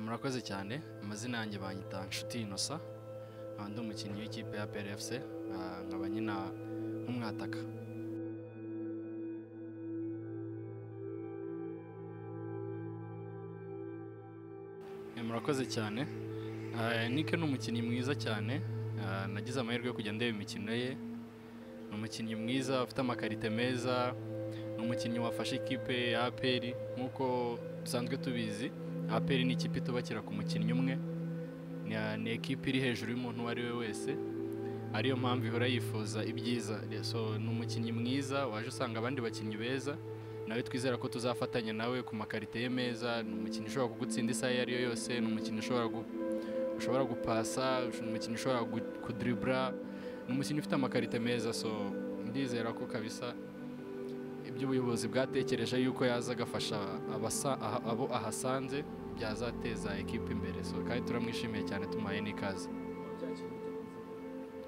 Murakoze cyane amazina yanjye banyita Nshuti Innocent nkaba ndi umukinnyi w'ikipe ya PRFC ah, nkaba nyina nk'umwataka Eh, murakoze cyane Ah, Nick ni umukinnyi mwiza cyane Ah, nagize amahirwe yo kujya ndeba imikino ye ni umukinnyi mwiza ufite amakarite meza ni umukinnyi wafashe ikipe ya APR nk'uko dusanzwe tubizi APR ni ikipe itubakira ku mukinnyi umwe ni- ni ekipe iri hejuru y'umuntu uwo ari we wese ariyo mpamvu ihora yifuza ibyiza so ni umukinnyi mwiza waje usanga abandi bakinnyi beza nawe twizera ko tuzafatanya nawe ku makarite ye meza ni umukinnyi ushobora kugutsinda isaha iyo ariyo yose ni umukinnyi ushobora gu- ushobora gupasa ni umukinnyi ushobora gu- kudribura ni umukinnyi ufite amakarite meza so ndizera ko kabisa ibyo ubuyobozi bwatekereje yuko yaza agafasha abasa- aha- abo ahasanze byazateza ekipe imbere so kandi turamwishimiye cyane tumuhaye n'ikaze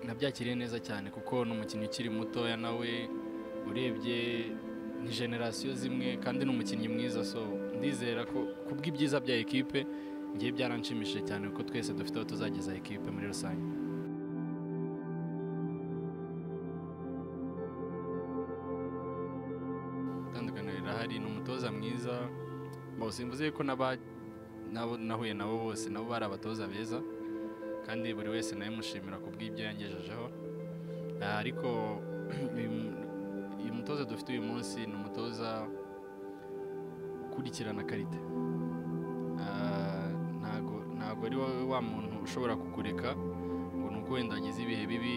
nabyakiriye neza cyane kuko ni umukinnyi ukiri mutoya nawe urebye ni generasiyo zimwe kandi ni umukinnyi mwiza so ndizera ko kubw'ibyiza bya ekipe ngiye byaranshimishije cyane kuko twese dufite aho tuzageza ekipe muri rusange itandukaniro rirahari ni umutoza mwiza bose mvuze yuko n'aba- n'abo- nahuye nabo bose nabo bari abatoza beza kandi buri wese nawe mushimira ku bw'ibyo yangejejeho Ah, ariko uyu mu- uyu mutoza dufite uyu munsi ni umutoza ukurikirana karite Ah, ntago ntago ari wowe wa muntu ushobora kukureka ngo ni uko wenda wagize ibihe bibi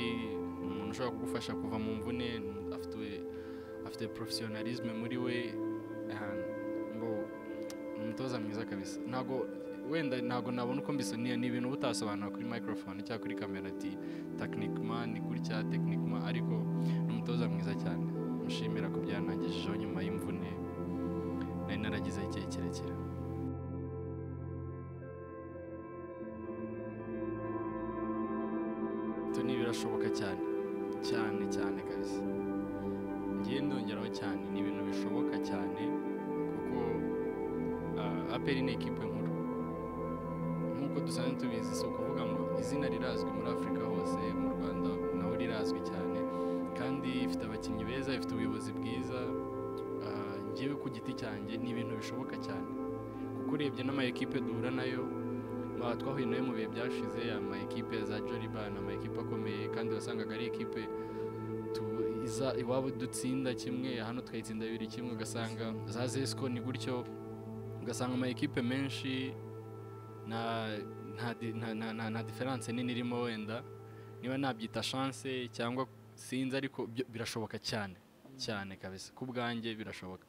ni umuntu ushobora kugufasha kuva mu mvune afite afite porofesiyonalisme muri we ah, ngo ni umutoza mwiza kabisa ntago wenda ntago nabona uko mbisoniye ni ibintu utasobanura kuri microphone cyangwa kuri kamera ati techniquement ni gutya techniquement ariko ni umutoza mwiza cyane mushimira ku byanangejejeho nyuma y'imvune nari naragize igihe kirekire Ito ni birashoboka cyane cyane cyane kabisa ngiye ndongeraho cyane ni ibintu bishoboka cyane kuko ah, APR ni ekipe nkuru nk'uko dusanzwe tubizi si ukuvuga ngo izina rirazwi muri afurika hose mu rwanda naho rirazwi cyane kandi ifite abakinnyi beza ifite ubuyobozi bwiza ah, njyewe ku giti cyanjye ni ibintu bishoboka cyane kuko urebye n'ama ekipe duhura nayo ba- twahuye nayo mu bihe byashize ama ekipe za joriban ama ekipe akomeye kandi wasangaga ari ekipe tu- iza iwabo dutsinda kimwe hano tukayitsinda bibiri kimwe ugasanga za zesco ni gutyo ugasanga ama ekipe menshi nta nta di- nta nta nta- nta diferanse nini irimo wenda niba nabyita chance cyangwa sinzi ariko byo birashoboka cyane cyane kabisa ku bwanjye birashoboka